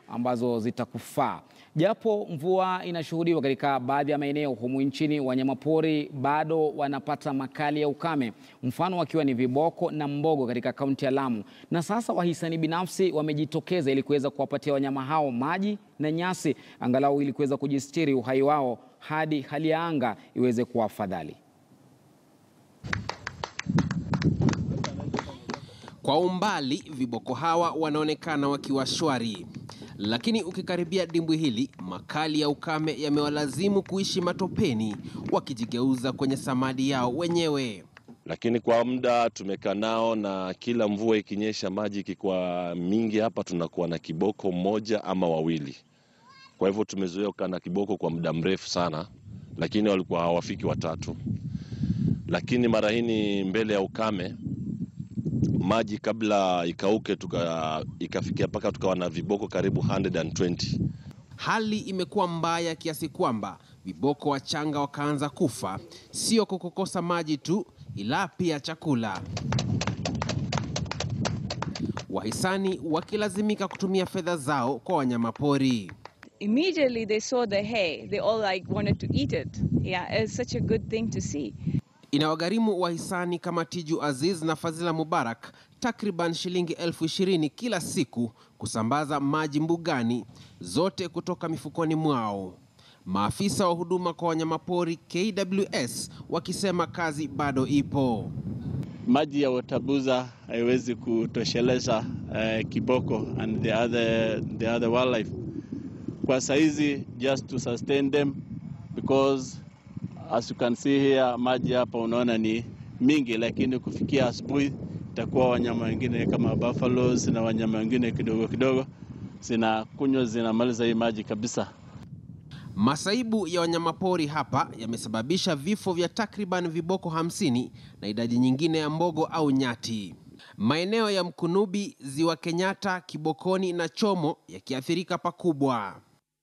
ambazo zitakufaa. Japo mvua inashuhudiwa katika baadhi ya maeneo humu nchini, wanyamapori bado wanapata makali ya ukame, mfano wakiwa ni viboko na mbogo katika kaunti ya Lamu. Na sasa wahisani binafsi wamejitokeza ili kuweza kuwapatia wanyama hao maji na nyasi, angalau ili kuweza kujistiri uhai wao hadi hali ya anga iweze kuwa afadhali. Kwa umbali viboko hawa wanaonekana wakiwa shwari, lakini ukikaribia dimbwi hili, makali ya ukame yamewalazimu kuishi matopeni, wakijigeuza kwenye samadi yao wenyewe. Lakini kwa muda tumekaa nao, na kila mvua ikinyesha, maji ikikuwa mingi hapa, tunakuwa na kiboko mmoja ama wawili. Kwa hivyo tumezoea kukaa na kiboko kwa muda mrefu sana, lakini walikuwa hawafiki watatu. Lakini mara hii mbele ya ukame maji kabla ikauke tuka, ikafikia mpaka tukawa na viboko karibu 120. Hali imekuwa mbaya kiasi kwamba viboko wachanga wakaanza kufa, sio kwa kukosa maji tu, ila pia chakula. Wahisani wakilazimika kutumia fedha zao kwa wanyamapori. Immediately they saw the hay, they all like wanted to eat it. Yeah, it's such a good thing to see. Inawagharimu wahisani kama Tiju Aziz na Fazila Mubarak takriban shilingi elfu ishirini kila siku kusambaza maji mbugani, zote kutoka mifukoni mwao. Maafisa wa huduma kwa wanyamapori KWS wakisema kazi bado ipo. Maji ya Watabuza haiwezi kutosheleza uh, kiboko and the other, the other wildlife kwa saizi just to sustain them because as you can see here, maji hapa unaona ni mingi, lakini kufikia asubuhi itakuwa wanyama wengine kama buffaloes na wanyama wengine kidogo kidogo zinakunywa zinamaliza hii maji kabisa. Masaibu ya wanyamapori hapa yamesababisha vifo vya takriban viboko hamsini na idadi nyingine ya mbogo au nyati. Maeneo ya Mkunubi, Ziwa Kenyatta, Kibokoni na Chomo yakiathirika pakubwa.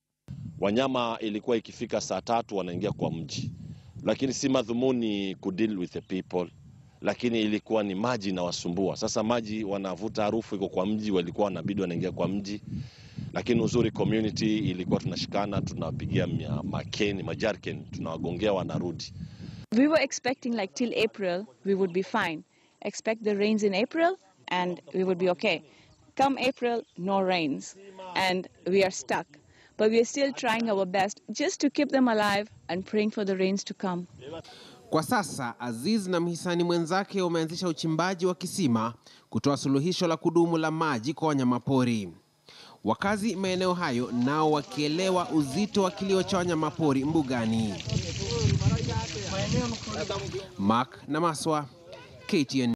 Wanyama ilikuwa ikifika saa tatu wanaingia kwa mji, lakini si madhumuni ku deal with the people, lakini ilikuwa ni maji inawasumbua. Sasa maji wanavuta harufu iko kwa mji, walikuwa wanabidi wanaingia kwa mji, lakini uzuri community ilikuwa tunashikana, tunawapigia makeni majarken, tunawagongea wanarudi. We were expecting like till April we would be fine. Expect the rains in April and we would be okay. Come April, no rains and we are stuck. But we are still trying our best just to keep them alive and praying for the rains to come. Kwa sasa Aziz na mhisani mwenzake wameanzisha uchimbaji wa kisima kutoa suluhisho la kudumu la maji kwa wanyamapori. Wakazi maeneo hayo nao wakielewa uzito wa kilio cha wanyamapori mbugani. Mark Namaswa, KTN.